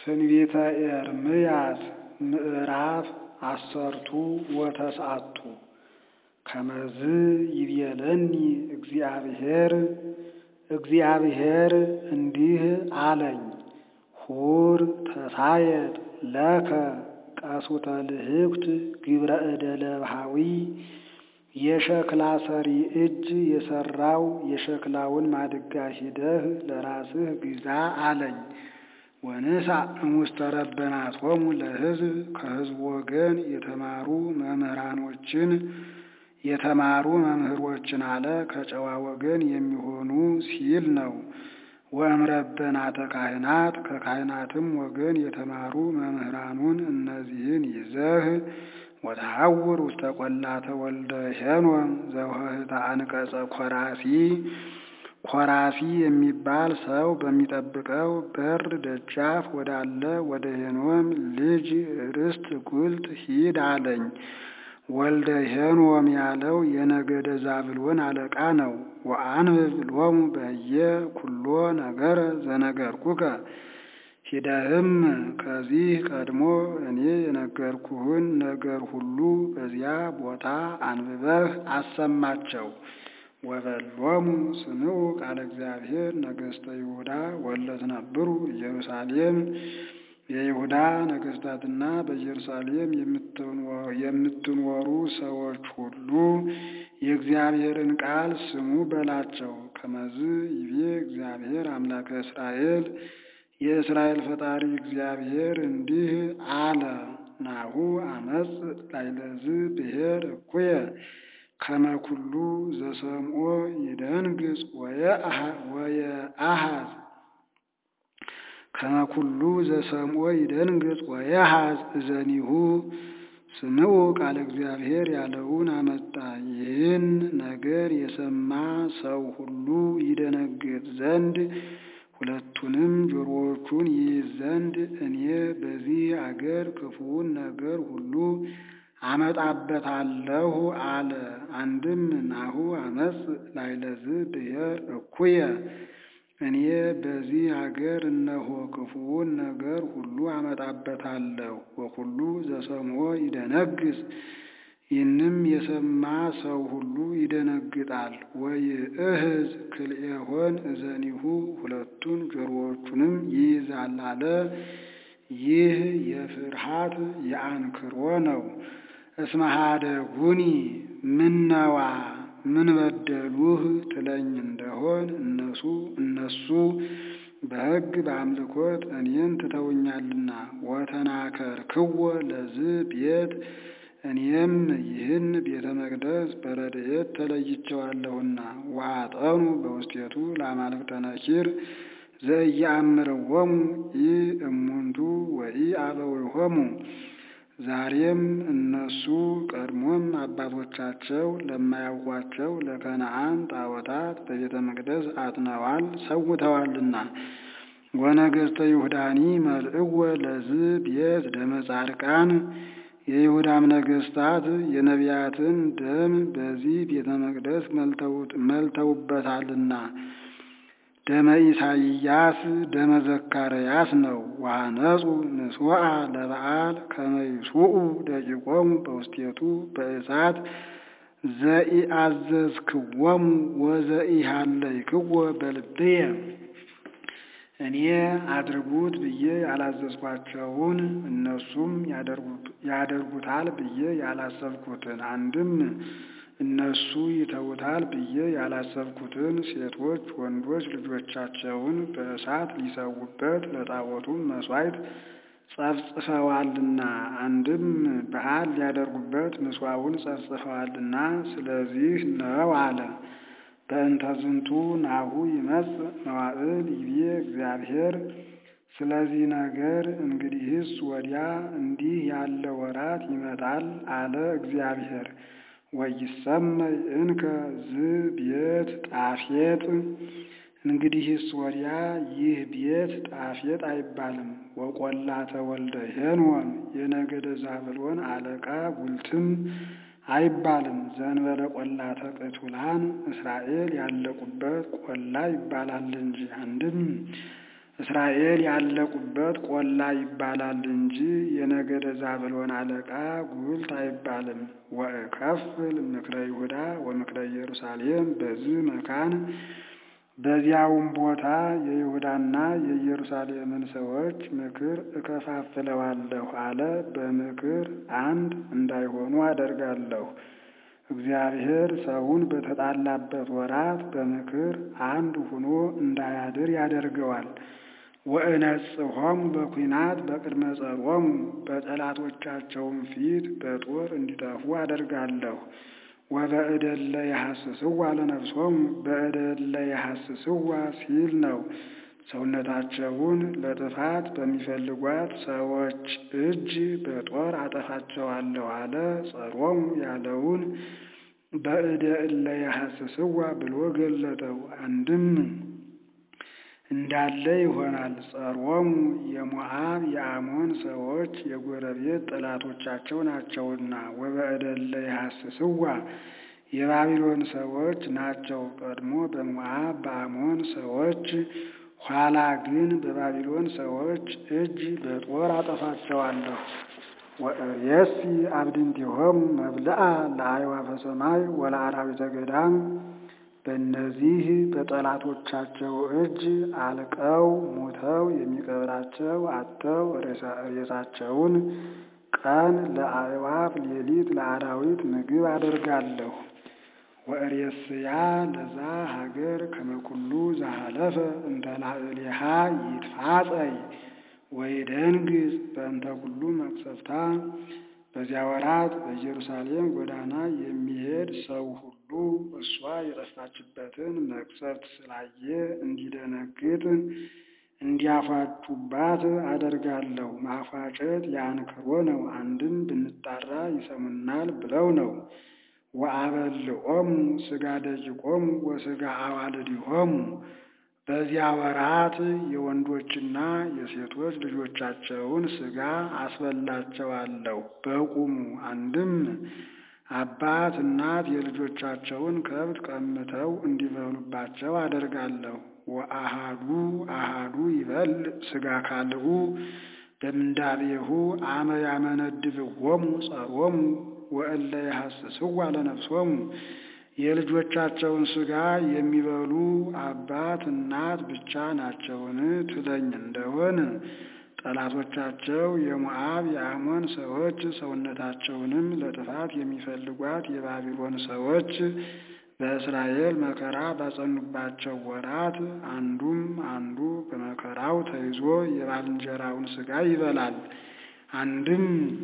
ትንቢተ ኤርምያስ ምዕራፍ አሰርቱ ወተስዓቱ ከመዝ ይቤለኒ እግዚአብሔር እግዚአብሔር እንዲህ አለኝ፣ ሁር ተሳየጥ ለከ ቀሱተ ልህኩት ግብረ እደ ለብሃዊ የሸክላ ሰሪ እጅ የሰራው የሸክላውን ማድጋ ሂደህ ለራስህ ግዛ አለኝ። ወንሳ እሙስተ ረበናቶሙ ለሕዝብ ከሕዝቡ ወገን የተማሩ መምህራኖችን የተማሩ መምህሮችን አለ ከጨዋ ወገን የሚሆኑ ሲል ነው። ወእምረበናተ ካህናት ከካህናትም ወገን የተማሩ መምህራኑን እነዚህን ይዘህ ወተሐውር ውስተ ቈላተ ወልደ ሄኖም ዘውህተ አንቀጸ ኮራሲ ኮራሲ የሚባል ሰው በሚጠብቀው በር ደጃፍ ወዳለ ወደ ሄኖም ልጅ ርስት ጉልት ሂድ አለኝ። ወልደ ሄኖም ያለው የነገደ ዛብሎን አለቃ ነው። ወአንብብ ሎሙ በየ ኩሎ ነገረ ዘነገርኩከ ሂደህም ከዚህ ቀድሞ እኔ የነገርኩህን ነገር ሁሉ በዚያ ቦታ አንብበህ አሰማቸው። ወበሎሙ ስምዑ ቃለ እግዚአብሔር ነገሥተ ይሁዳ ወለትነብሩ ኢየሩሳሌም የይሁዳ ነገሥታትና በኢየሩሳሌም የምትኖሩ ሰዎች ሁሉ የእግዚአብሔርን ቃል ስሙ በላቸው። ከመዝ ይቤ እግዚአብሔር አምላከ እስራኤል የእስራኤል ፈጣሪ እግዚአብሔር እንዲህ አለ። ናሁ አመፅ ላይለዝ ብሔር እኩየ ከመኩሉ ዘሰምኦ ይደንግጽ ወየአሃዝ ከመኩሉ ዘሰምኦ ይደንግጽ ወየሃዝ እዘኒሁ ስምዑ ቃለ እግዚአብሔር ያለውን አመጣ። ይህን ነገር የሰማ ሰው ሁሉ ይደነግጥ ዘንድ ሁለቱንም ጆሮዎቹን ይይዝ ዘንድ እኔ በዚህ አገር ክፉውን ነገር ሁሉ አመጣበታለሁ አለ። አንድም ናሁ አመፅ ላይለዝ ብሔር እኩየ እኔ በዚህ አገር እነሆ ክፉውን ነገር ሁሉ አመጣበታለሁ። ወኩሉ ዘሰምዖ ይደነግጽ ይህንም የሰማ ሰው ሁሉ ይደነግጣል። ወይእህዝ ክልኤሆን እዘኒሁ ሁለቱን ጆሮዎቹንም ይይዛል አለ። ይህ የፍርሃት የአንክሮ ነው። እስመ ኀደጉኒ ምነዋ ምን በደሉህ ትለኝ እንደሆን እነሱ እነሱ በሕግ በአምልኮት እኔን ትተውኛልና ወተናከርክዎ ለዝ ቤት እኔም ይህን ቤተ መቅደስ በረድኤት ተለይቸዋለሁና ወአጠኑ በውስቴቱ ለአማልክተ ነኪር ዘኢየአምርዎሙ ኢ እሙንቱ ወኢ አበዊሆሙ ዛሬም እነሱ ቀድሞም አባቶቻቸው ለማያውቋቸው ለከነዓን ጣዖታት በቤተ መቅደስ አጥነዋል ሰውተዋልና። ወነገሥተ ይሁዳኒ መልእወ ለዝ ቤት ደመ ጻድቃን የይሁዳም ነገሥታት የነቢያትን ደም በዚህ ቤተ መቅደስ መልተውበታልና። ደመ ኢሳይያስ ደመ ዘካርያስ ነው። ወአነጹ ንስዋዕ ለበዓል ከመ ይሱኡ ደቂቆሙ በውስቴቱ በእሳት ዘኢአዘዝክዎሙ ወዘኢሃለይክዎ በልብየ እኔ አድርጉት ብዬ ያላዘዝኳቸውን እነሱም ያደርጉታል ብዬ ያላሰብኩትን አንድም እነሱ ይተውታል ብዬ ያላሰብኩትን ሴቶች ወንዶች ልጆቻቸውን በእሳት ሊሰዉበት ለጣዖቱም መሥዋዕት ጸፍጽፈዋልና አንድም በዓል ሊያደርጉበት ምጽዋውን ጸፍጽፈዋልና ስለዚህ ነው አለ። በእንተ ዝንቱ ናሁ ይመጽእ መዋዕል ይቤ እግዚአብሔር ስለዚህ ነገር እንግዲህስ ወዲያ እንዲህ ያለ ወራት ይመጣል አለ እግዚአብሔር። ወይሰመይ እንከ ዝ ቤት ጣፌጥ እንግዲህስ ወዲያ ይህ ቤት ጣፌጥ አይባልም። ወቈላተ ወልደ ሄኖም የነገደ ዛብሎን አለቃ ጉልትም አይባልም። ዘንበለ ቈላተ ቅቱላን እስራኤል ያለቁበት ቆላ ይባላል እንጂ አንድም እስራኤል ያለቁበት ቆላ ይባላል እንጂ የነገደ ዛብሎን አለቃ ጉልት አይባልም። ወእከፍል ምክረ ይሁዳ ወምክረ ኢየሩሳሌም በዚህ መካን በዚያውም ቦታ የይሁዳና የኢየሩሳሌምን ሰዎች ምክር እከፋፍለዋለሁ አለ። በምክር አንድ እንዳይሆኑ አደርጋለሁ። እግዚአብሔር ሰውን በተጣላበት ወራት በምክር አንድ ሆኖ እንዳያድር ያደርገዋል። ወእነጽሖሙ በኩናት በቅድመ ጸሮሙ በጠላቶቻቸውም ፊት በጦር እንዲጠፉ አደርጋለሁ። ወበእደለ የሐስስዋ ለነፍሶሙ በእደለ የሐስስዋ ሲል ነው። ሰውነታቸውን ለጥፋት በሚፈልጓት ሰዎች እጅ በጦር አጠፋቸዋለሁ አለ። ጸሮሙ ያለውን በእደ እለ የሐስስዋ ብሎ ገለጠው። አንድም እንዳለ ይሆናል። ጸሮሙ የሞዓብ የአሞን ሰዎች የጎረቤት ጠላቶቻቸው ናቸውና፣ ወበእደለ የሐስስዋ የባቢሎን ሰዎች ናቸው። ቀድሞ በሞዓብ በአሞን ሰዎች፣ ኋላ ግን በባቢሎን ሰዎች እጅ በጦር አጠፋቸዋለሁ። ወእሬሲ አብድንቲሆሙ መብልአ ለአዕዋፈ ሰማይ ወለአራዊተ ገዳም በእነዚህ በጠላቶቻቸው እጅ አልቀው ሙተው የሚቀብራቸው አጥተው ሬሳቸውን ቀን ለአዕዋፍ ሌሊት ለአራዊት ምግብ አደርጋለሁ። ወእሬስያ ለዛ ሀገር ከመኩሉ ዘሃለፈ እንተ ላዕሌሃ ይትፋጸይ ወይደንግጽ በእንተ ኩሉ መቅሰፍታ በዚያ ወራት በኢየሩሳሌም ጎዳና የሚሄድ ሰው ሁሉ እሷ የጠፋችበትን መቅሰፍት ስላየ እንዲደነግጥ እንዲያፏጩባት አደርጋለሁ። ማፏጨት የአንክሮ ነው። አንድም ብንጣራ ይሰሙናል ብለው ነው። ወአበልዖሙ ሥጋ ደቂቆሙ ወሥጋ አዋልዲሆሙ በዚያ ወራት የወንዶችና የሴቶች ልጆቻቸውን ሥጋ አስበላቸዋለሁ በቁሙ። አንድም አባት እናት የልጆቻቸውን ከብት ቀምተው እንዲበሉባቸው አደርጋለሁ። ወአሃዱ አሃዱ ይበል ሥጋ ካልኡ በምንዳቤሁ አመ ያመነድብዎሙ ጸሮሙ ወእለ የሐስስዋ ለነፍሶሙ የልጆቻቸውን ሥጋ የሚበሉ አባት እናት ብቻ ናቸውን ትለኝ እንደሆን ጠላቶቻቸው የሞዓብ የአሞን ሰዎች ሰውነታቸውንም ለጥፋት የሚፈልጓት የባቢሎን ሰዎች በእስራኤል መከራ ባጸኑባቸው ወራት አንዱም አንዱ በመከራው ተይዞ የባልንጀራውን ሥጋ ይበላል። አንድም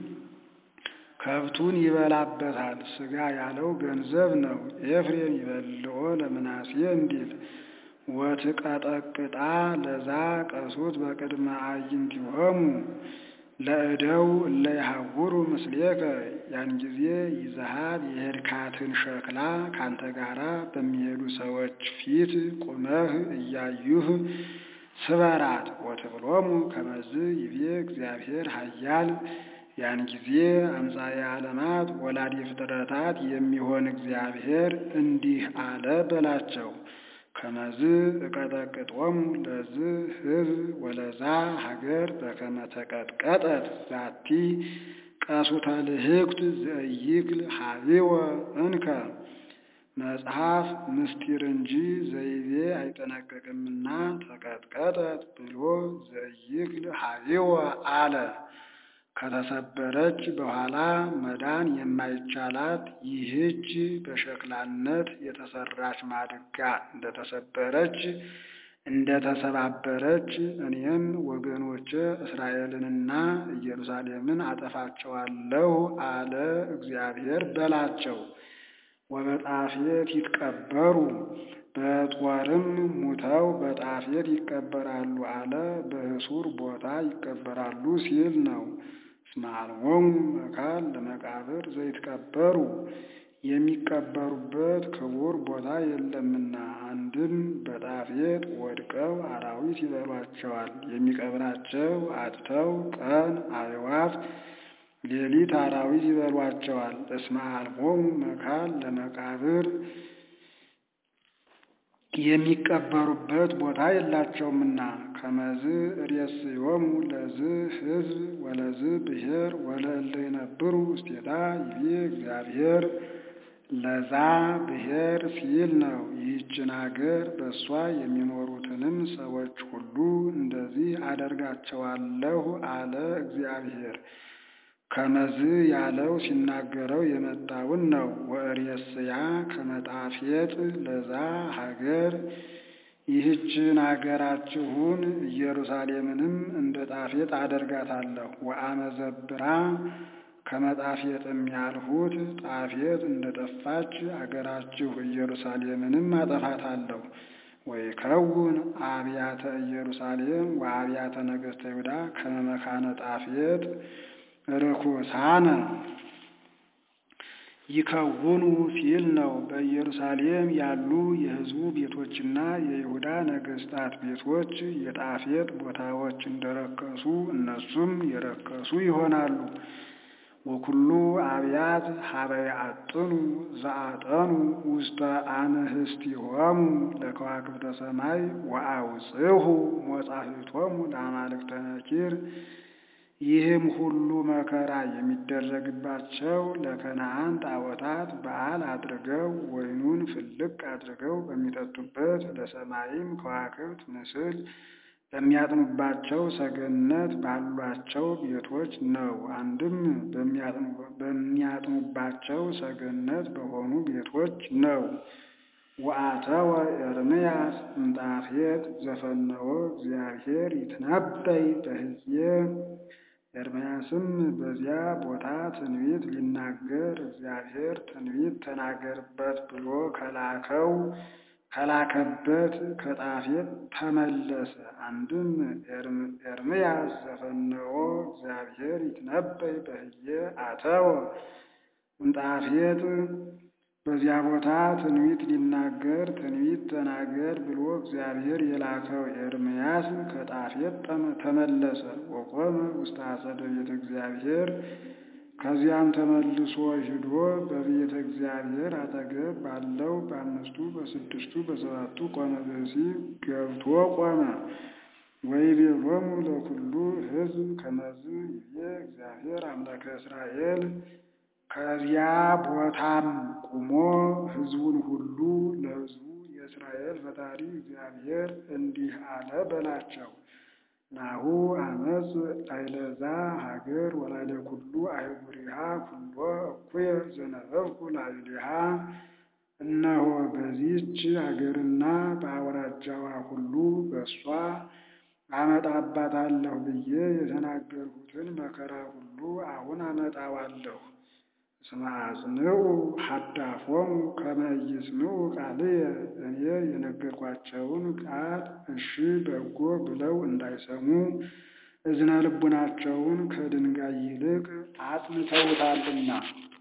ከብቱን ይበላበታል። ሥጋ ያለው ገንዘብ ነው። ኤፍሬም ይበልዖ ለምናሴ እንዲል ወትቀጠቅጣ ለዛ ቀሱት በቅድመ አዕይንቲሆሙ ለእደው እለ ይሐውሩ ምስሌከ ያን ጊዜ ይዘሃት የሄድካትን ሸክላ ካንተ ጋራ በሚሄዱ ሰዎች ፊት ቁመህ እያዩህ ስበራት። ወትብሎሙ ከመዝ ይቤ እግዚአብሔር ኃያል ያን ጊዜ አምሳየ ዓለማት ወላዲ ፍጥረታት የሚሆን እግዚአብሔር እንዲህ አለ በላቸው። ከመዝ እቀጠቅጦሙ ለዝ ሕዝብ ወለዛ ሀገር በከመ ተቀጥቀጠት ዛቲ ቀሱተ ልህቅት ዘእይክል ሀቢወ እንከ መጽሐፍ ምስጢር እንጂ ዘይቤ አይጠነቀቅምና ተቀጥቀጠት ብሎ ዘእይክል ሀቢወ አለ። ከተሰበረች በኋላ መዳን የማይቻላት ይህች በሸክላነት የተሰራች ማድጋ እንደተሰበረች እንደተሰባበረች እኔም ወገኖቼ እስራኤልንና ኢየሩሳሌምን አጠፋቸዋለሁ አለ እግዚአብሔር በላቸው። ወበጣፌት ይትቀበሩ በጦርም ሙተው በጣፌት ይቀበራሉ አለ። በህሱር ቦታ ይቀበራሉ ሲል ነው። እስመ አልቦሙ መካን ለመቃብር ዘይትቀበሩ የሚቀበሩበት ክቡር ቦታ የለምና። አንድም በጣፌት ወድቀው አራዊት ይበሏቸዋል። የሚቀብራቸው አጥተው ቀን አዕዋፍ ሌሊት አራዊት ይበሏቸዋል። እስመ አልቦሙ መካን ለመቃብር የሚቀበሩበት ቦታ የላቸውምና ከመዝ ርእስዮሙ ለዝ ሕዝብ ወለዝ ብሔር ወለእለ ይነብሩ ውስቴታ ይቤ እግዚአብሔር ለዛ ብሔር ሲል ነው። ይህችን አገር በእሷ የሚኖሩትንም ሰዎች ሁሉ እንደዚህ አደርጋቸዋለሁ አለ እግዚአብሔር። ከመዝ ያለው ሲናገረው የመጣውን ነው። ወእሬስያ ከመጣፌጥ ለዛ ሀገር ይህችን አገራችሁን ኢየሩሳሌምንም እንደ ጣፌጥ አደርጋታለሁ። ወአመዘብራ ከመጣፌጥም ያልሁት ጣፌጥ እንደ ጠፋች አገራችሁ ኢየሩሳሌምንም አጠፋታለሁ። ወይከውን አብያተ ኢየሩሳሌም ወአብያተ ነገሥተ ይሁዳ ከመ መካነ ጣፌጥ ርኩሳነ ይከውኑ ሲል ነው። በኢየሩሳሌም ያሉ የሕዝቡ ቤቶችና የይሁዳ ነገሥታት ቤቶች የጣፌጥ ቦታዎች እንደረከሱ እነሱም የረከሱ ይሆናሉ። ወኩሉ አብያት ሀበ ያዕጥኑ ዘአጠኑ ውስተ አንህስቲሆሙ ለከዋክብተ ሰማይ ወአውጽሁ ሞጻፊቶሙ ለአማልክተ ነኪር ይህም ሁሉ መከራ የሚደረግባቸው ለከነዓን ጣዖታት በዓል አድርገው ወይኑን ፍልቅ አድርገው በሚጠጡበት ለሰማይም ከዋክብት ምስል በሚያጥኑባቸው ሰገነት ባሏቸው ቤቶች ነው። አንድም በሚያጥኑባቸው ሰገነት በሆኑ ቤቶች ነው። ወአተወ ኤርምያስ እምጣፌጥ ዘፈነወ እግዚአብሔር ይትነበይ በሕዝየ ኤርምያስም በዚያ ቦታ ትንቢት ሊናገር እግዚአብሔር ትንቢት ተናገርበት ብሎ ከላከው ከላከበት ከጣፌጥ ተመለሰ። አንድም ኤርምያስ ዘፈነወ እግዚአብሔር ይትነበይ በሕዝየ አተወ እምጣፌጥ በዚያ ቦታ ትንቢት ሊናገር ትንቢት ተናገር ብሎ እግዚአብሔር የላከው ኤርምያስ ከጣፌጥ ተመለሰ። ወቆመ ውስተ አጸደ ቤተ እግዚአብሔር ከዚያም ተመልሶ ሂዶ በቤተ እግዚአብሔር አጠገብ ባለው በአምስቱ በስድስቱ በሰባቱ ቆመ ብእሲ ገብቶ ቆመ። ወይቤሎሙ ለኩሉ ሕዝብ ከመዝ ይቤ እግዚአብሔር አምላከ እስራኤል ከዚያ ቦታም ቁሞ ሕዝቡን ሁሉ ለሕዝቡ የእስራኤል ፈጣሪ እግዚአብሔር እንዲህ አለ በላቸው። ናሁ አመፅ ላይለዛ ሀገር ወላይለ ኩሉ አህጉሪሃ ኩሎ እኩየ ዘነበብኩ ላዕሌሃ። እነሆ በዚህች አገርና በአውራጃዋ ሁሉ በእሷ አመጣባታለሁ ብዬ የተናገርሁትን መከራ ሁሉ አሁን አመጣዋለሁ። እስመ አጽንዑ ሀዳፎሙ ከመ ኢይስምዑ ቃልየ እኔ የነገርኳቸውን ቃል እሺ በጎ ብለው እንዳይሰሙ እዝነ ልቡናቸውን ከድንጋይ ይልቅ አጽንተውታልና።